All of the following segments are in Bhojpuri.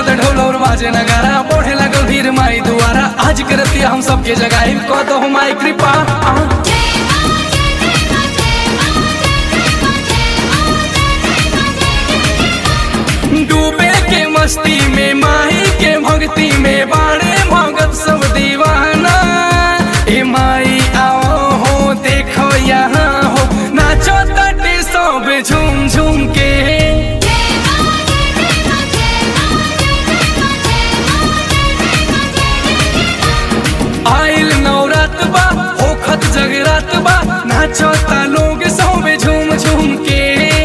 बाजत ढोल और बाजे नगारा बढ़े लागल भीड़ माई दुआरा आज करती हम सबके जगाई कह दो माई कृपा आ। डूबे के मस्ती में माही के भक्ति में बाड़े भगत सब दीवाना ए माई आओ हो देखो यहाँ हो नाचो तटे सब झूम झूम के आइल नवरात बा होखत जगरात बा नाचो ता लोग सब झूम झूम के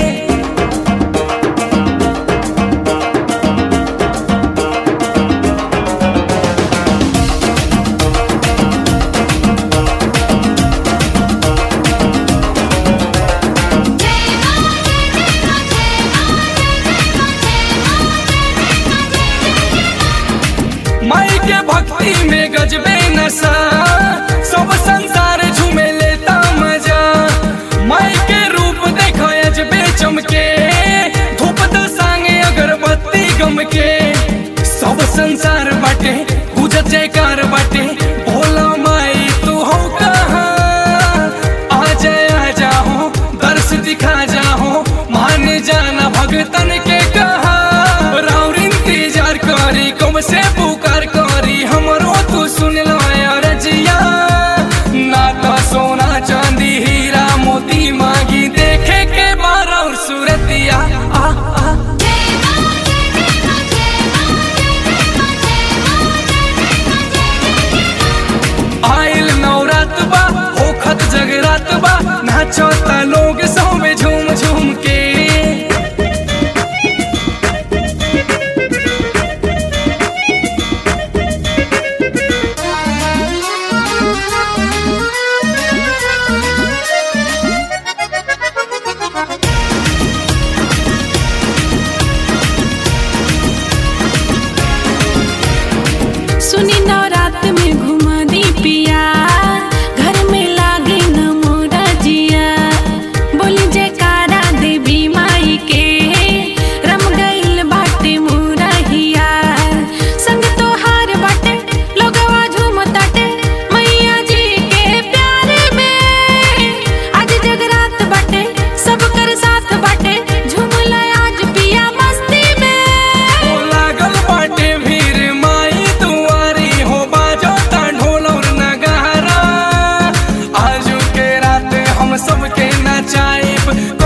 माई के भक्ति में गजबे नशा सब संसार झूमे लेता मजा माई के रूप देखो अजबे चमके धूप तो सांगे अगरबत्ती गम के सब संसार बाटे पूजत जयकार बाटे भोला माई तू हो कहाँ आ जाए आ जाओ दर्श दिखा जाओ मान जाना भगतन के कहा राउर इंतजार करी कम से पुकार करी हमरो तू सुन लो रजिया ना तो सोना चांदी हीरा मोती मांगी देखे के बार और सूरतिया आ आ आइल नवरात बा होखत जगरात बा नाचो ता लोग सौमे झूम झूम के सुनी नवरात में घुमा दी पिया घर में लागे न मोरा जिया बोली जयकारा देवी माई के रम गइल बाटे मोरा हिया संग तोहार बाटे लोगवा झूमताटे मैया जी के प्यार में आज जगरात बाटे सब कर साथ बाटे झूमला आज पिया मस्ती में ओ लागल बाटे भीड़ माई दुआरी हो बाजो ता ढोल और नगारा आजू के रात हम सबके नचाइब